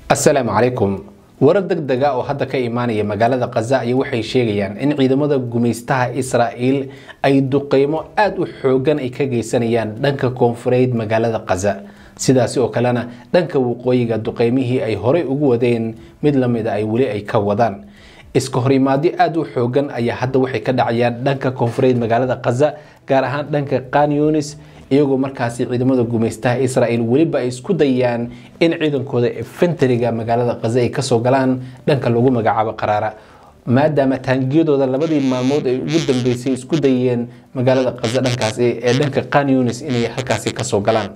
asalaamu calaykum warar deg dega oo hadda ka imaanaya magaalada khaza ayaa waxay sheegayaan in ciidamada gumaystaha israa'iil ay duqeymo aada u xoogan ay ka geysanayaan dhanka koonfureed magaalada khaza sidaasi oo kalena dhanka waqooyiga duqeymihii ay horey ugu wadeen mid lamida ay weli ay ka wadaan iska horimaadyo aada u xoogan ayaa hadda waxay ka dhacayaan dhanka koonfureed magaalada khaza gaar ahaan dhanka kanyunis iyagoo markaasi ciidamada gumaystaha israel weliba ay isku dayaan in ciidankooda efenteriga magaalada khaza ay kasoo galaan dhanka lagu magacaabo qaraara maadaama taangiyadooda labadii maalmood ay ugu dambeysay isku dayeen magaalada khaza dhankaas ee dhanka kanyunis inay halkaasi kasoo galaan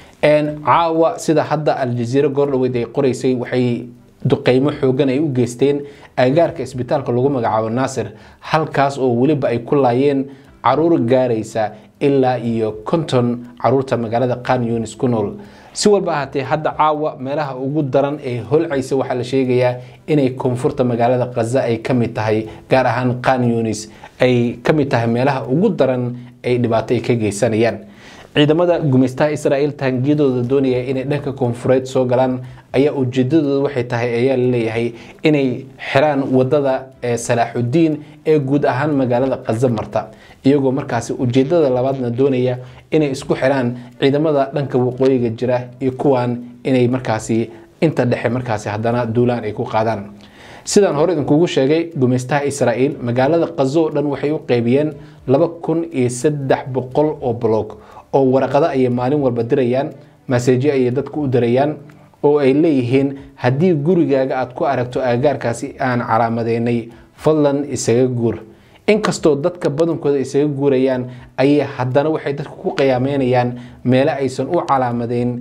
caawa sida hadda aljaziira goordhaweyd ay qoreysay waxay duqeymo xoogan ay u geysteen agaarka isbitaalka lagu magacaabo naasir halkaas oo weliba ay ku laayeen caruur gaaraysa ilaa iyo konton caruurta magaalada kanyunis ku nool si walba ahaatee hadda caawa meelaha ugu daran ee holcaysa waxaa la sheegayaa inay koonfurta magaalada khaza ay ka mid tahay gaar ahaan kanyunis ay ka mid tahay meelaha ugu daran ay dhibaato ay ka geysanayaan ciidamada gumaystaha israa'iil taangiyadooda doonaya inay dhanka koonfureed soo galaan ayaa ujeedadooda waxay tahay ayaa laleeyahay inay xiraan wadada salaaxudiin ee guud ahaan magaalada khaza marta iyagoo markaasi ujeedada labaadna doonaya inay isku xiraan ciidamada dhanka waqooyiga jira iyo kuwan inay markaasi inta dhexe markaasi haddana duulaan ay ku qaadaan sidaan hore idinkugu sheegay gumaystaha israa'iil magaalada khazo oo dhan waxay u qeybiyeen laba kun iyo saddex boqol oo blog oo waraqado ayay maalin walba dirayaan maseejo ayay dadku u dirayaan oo ay leeyihiin haddii gurigaaga aad ku aragto aagaarkaasi aan calaamadeynay fadlan isaga guur inkastoo dadka badankooda isaga guurayaan ayay haddana waxay dadku ku qiyaameynayaan meele aysan u calaamadeyn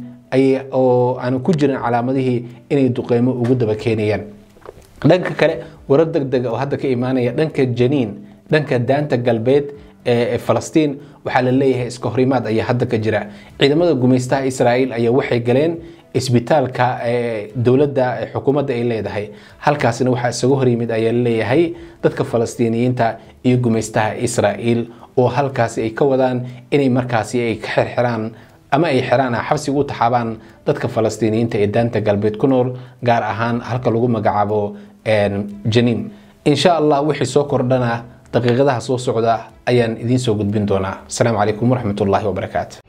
oo aan ku jirin calaamadihii inay duqeymo ugu daba keenayaan dhanka kale warar deg dega oo hadda ka imaanaya dhanka janiin dhanka daanta galbeed ee falastiin waxaa la leeyahay iska horimaad ayaa hadda ka jira ciidamada gumaystaha israa'iil ayaa waxay galeen isbitaalka dowladda xukuumadda ay leedahay halkaasina waxaa isaga hor yimid ayaa laleeyahay dadka falastiiniyiinta iyo gumaystaha israa'iil oo halkaasi ay ka wadaan inay markaasi ay ka xirxiraan ama ay xiraan xabsiga u taxaabaan dadka falastiiniyiinta ee daanta galbeed ku nool gaar ahaan halka lagu magacaabo janiin insha allah wixii soo kordhana daqiiqadaha soo socda ayaan idiin soo gudbin doonaa asalaamu calaykum waraxmat ullaahi wabarakaatu